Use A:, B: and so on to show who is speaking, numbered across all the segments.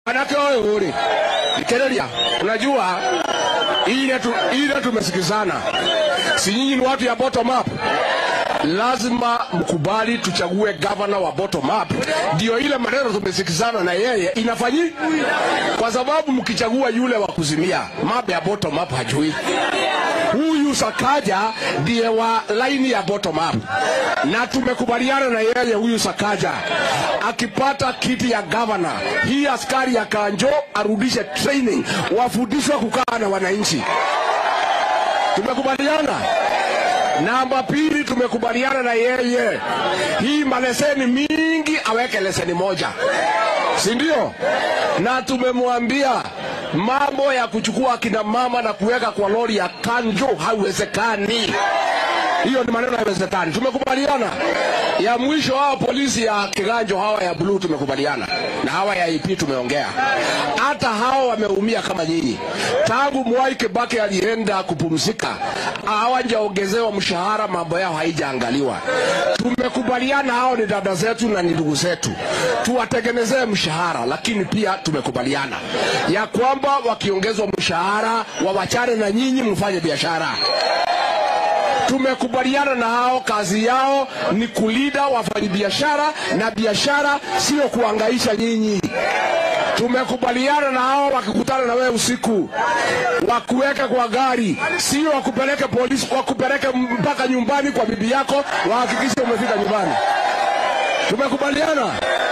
A: Manake wewe uri Kerelia, unajua ile tu, ile tumesikizana, si nyinyi ni watu ya bottom up lazima mkubali tuchague gavana wa bottom up, ndio ile maneno tumesikizana na yeye inafanyi, kwa sababu mkichagua yule wa kuzimia, mambo ya bottom up hajui. Huyu Sakaja ndiye wa laini ya bottom up, na tumekubaliana na yeye. Huyu Sakaja akipata kiti ya gavana, hii askari ya Kanjo arudishe training, wafundishwe kukaa na wananchi. Tumekubaliana. Namba pili, tumekubaliana na yeye hii maleseni mingi aweke leseni moja, si ndio? Na tumemwambia mambo ya kuchukua akina mama na kuweka kwa lori ya Kanjo haiwezekani. Hiyo ni maneno haiwezekani. Tumekubaliana. Ya mwisho hao polisi ya Kiganjo hawa ya blue tumekubaliana, na hawa ya IP tumeongea. Hata hao wameumia kama nyinyi. Tangu Mwai Kibaki alienda kupumzika, hawajaongezewa mshahara, mambo yao haijaangaliwa. Tumekubaliana hao ni dada zetu na ni ndugu zetu, tuwatengenezee mshahara, lakini pia tumekubaliana ya kwamba wakiongezwa mshahara wawachane na nyinyi, mfanye biashara tumekubaliana na hao, kazi yao ni kulida wafanyabiashara na biashara, sio kuangaisha nyinyi. Tumekubaliana na hao, wakikutana na wewe usiku, wakuweke kwa gari, sio wakupeleke polisi, wakupeleke mpaka nyumbani kwa bibi yako, wahakikishe umefika nyumbani. Tumekubaliana.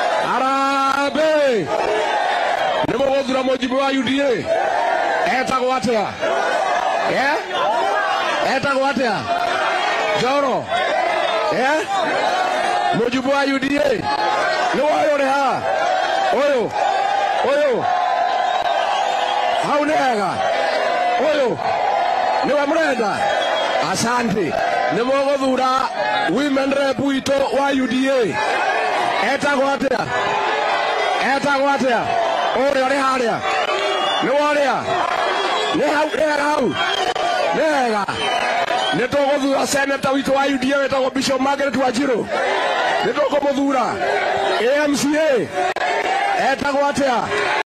A: Harambee! nimuguthura mujibu wa UDA etagwo atia eh? etagwo atia Njoro eh? mujibu wa UDA nĩ woĩ ũrĩ haha ũyũ ũyũ hau nĩ hega ũyũ nĩwe mũrenda asante nĩ mũgũthura women rep witũ wa UDA etagwo atĩa etagwo atĩa ũrĩa ũrĩ harĩa nĩ worĩa nĩ hau nĩ hega hau nĩ hega nä tå gå thura seneta witå wa UDA wä tagwo Bishop Margaret Wanjiru nä tå kå må thura AMCA etagwo atä